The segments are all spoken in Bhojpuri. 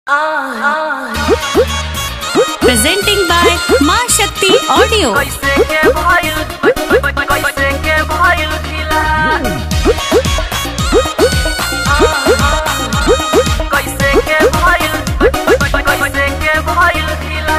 Presenting by Ma Shakti Audio. कैसे के भइल कैसे के भइल ढिला कैसे के भइल कैसे के भइल ढिला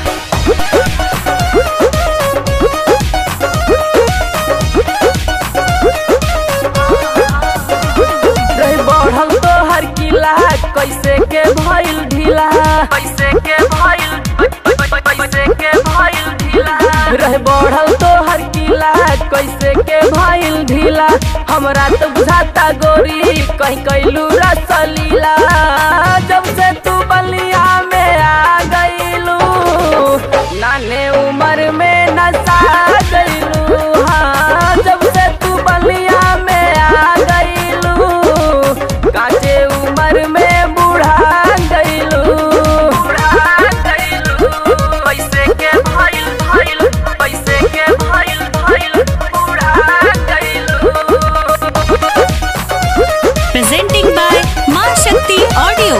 रही बढ़ल तो हर किला कैसे के भइल ढीला कैसे के भइल कैसे के भइल ढीला रहे बढ़ल तो हर किला कैसे के भइल ढीला हमरा तो बुझाता गोरी कहीं कैलू रसलीला जब से तू बलिया में आ गईलू नाने उम्र में नशा गईलू हाँ जब से तू बलिया में आ गईलू काचे उम्र में बूढ़ा गईलू बूढ़ा गईलू पैसे के भइल भइल पैसे के भइल भइल बूढ़ा गईलू Presenting by Ma Shakti Audio.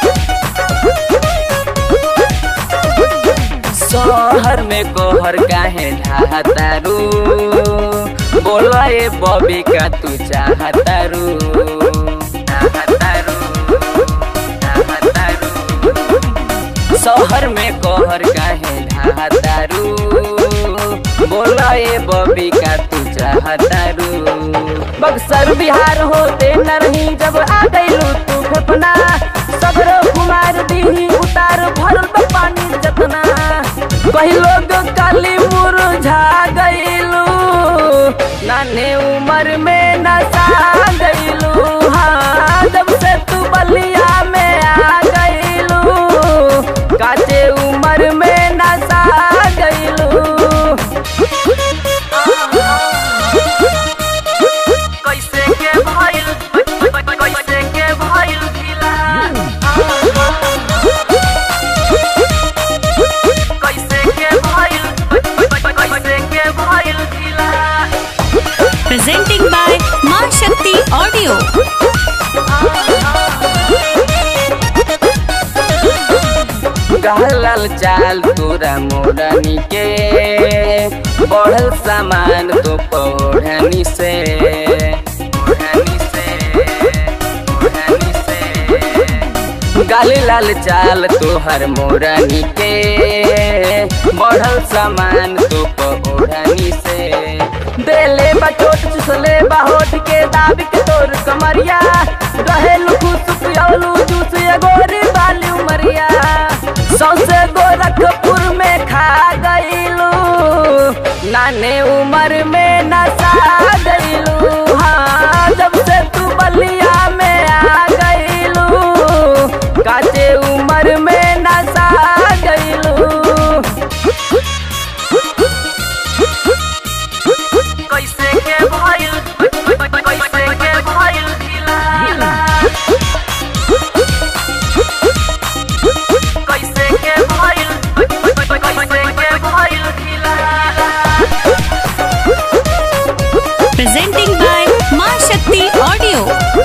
शहर में कोहर काहे ढाहतारू बोला ए बॉबी का तू चाहतारू चाहतारू चाहतारू शहर में कोहर काहे ढाहतारू बोला ए बॉबी का तू चाहतारू बक्सर बिहार होते न रही जब आ गईलू तू फेफना सगरो कुमार दीही उतार भरल बा पानी जतना कही लोग काली मुरझा गईलू नाने उम्र में नशा गईलू हाँ जब से तू बलिया में आ गईलू काचे उम्र में नशा गईलू कैसे के भइल कैसे के भइल ढिला कैसे के भइल कैसे के भइल ढिला Presenting by Ma Shakti Audio. गहलल चाल तोरा मोरनी के बढ़ल सामान तो पौढ़नी से ओढ़नी से ओढ़नी से गाली लाल चाल तोहर मोरनी के बढ़ल सामान तो पौढ़नी से देले बा चोट चुसले बा होठ के दाब के तोर कमरिया रहे खुश पियलू जूस एगोरी बाली उमरिया सौसे गोरखपुर में खा गईलू नाने उम्र में नशा गईलू हाँ जब से तू बलिया में आ गईलू काचे उम्र में नशा गईलू कैसे के भइल कैसे के भइल ढिला कैसे के भइल कैसे के भइल ढिला Presenting by Ma Shakti Audio.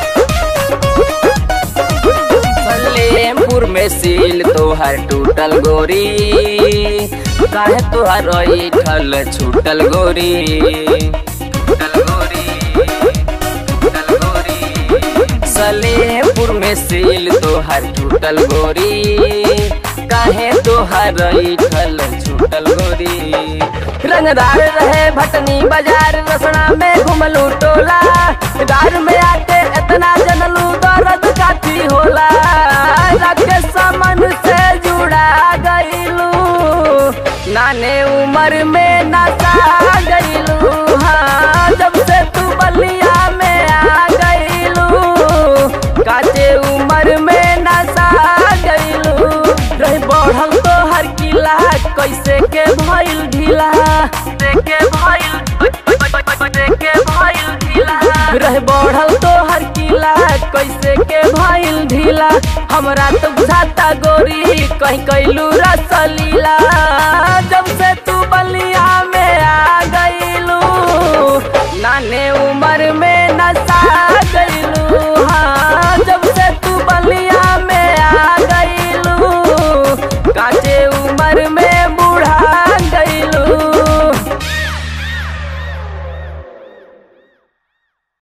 Salempur में सील तोहर टूटल गोरी काहे तोहर ठल छूटल गोरी टूटल गोरी टूटल गोरी सलेमपुर में सील तोहर टूटल गोरी काहे तोहर ठल छूटल गोरी रंगदार रहे भटनी बाजार रसना में घुमलू टोला गार में आके इतना जनलू दर्द काफी होला राकेश समन से जुड़ा गईलू नाने उम्र में नशा गईलू हाँ जब से तू बलिया में आ गईलू काचे उम्र में नशा गईलू रही बढ़ल तो हर किला कैसे के भइल ढीला कैसे के भइल कैसे के भइल ढीला रहे बढ़ल तो हर किला कैसे के भइल ढीला हमरा तो बुझाता गोरी कहीं कैलू रसलीला जब